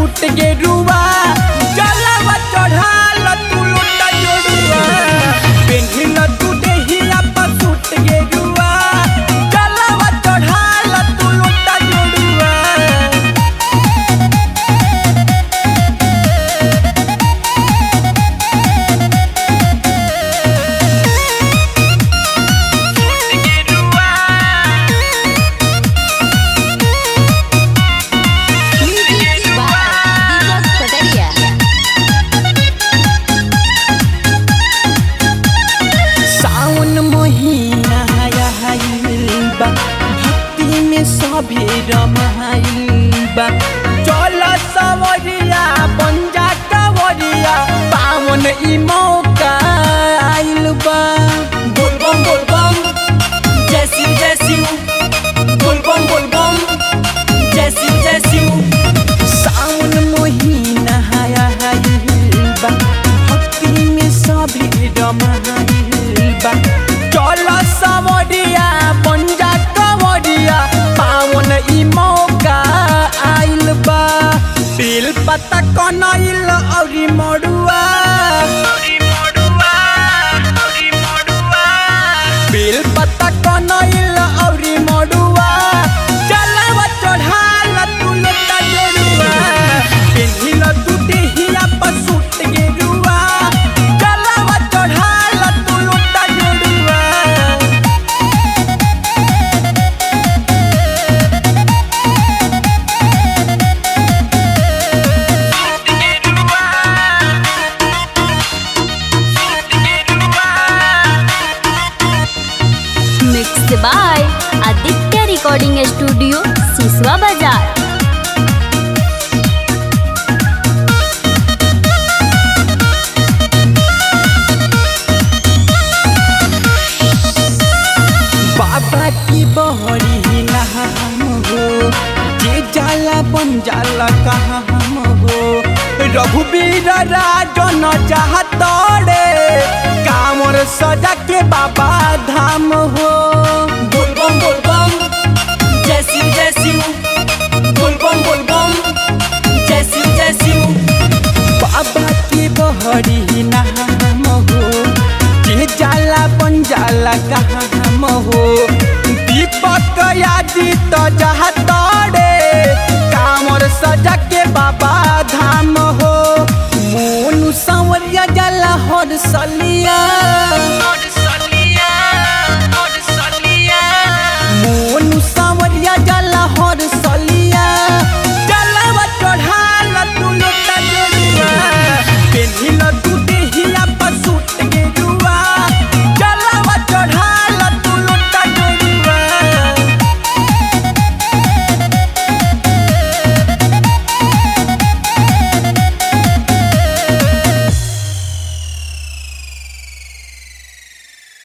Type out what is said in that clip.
Suit गेरुआ जलवा चढ़ाल तू लुटा जोड़ुआ पेन्हिल तू देहिया पर सूट गेरुआ जलवा चढ़ाल तू लुटा जोड़ुआ Music by Deepak Pataria. सावन महीना आइल बा भक्ति में सभे रमाइल बा चल सवरिया पंजा कवरिया पावन ई मौका आइल बा बोलबम बोलबम जय शिव जय शिव बोलबम बोलबम जय शिव जय शिव सावन महीना आइल बा भक्ति में सभी रमाइल बा चल सवरिया पंजा कवरिया पावन ई मौका आइल बा बिल पता कनैल औरी मड़ुआ बिल पता कनैल औरी मड़ुआ चलवा चढ़ाल तू लोटा जोड़ुआ पेन्हिल तू देहिया पर सूट गेरुआ चलवा चढ़ाल तू लोटा जोड़ुआ Mixed by Aditya Recording Studio, Siswa Bazar. बाबा की बहरी नाम हो जे जाला बन जाला कहाँ हम हो रघुवीर राजन चाहतड़े कामर सजा के बाबा धाम हो बोलबम बोलबम जय शिव जय शिव बोलबम बोलबम जय शिव जय शिव बाबा की बहरी नाम हो जे जाला बन जाला कहाँ हम हो दीपक यादी तो जहाँ तोड़े कामर सजा के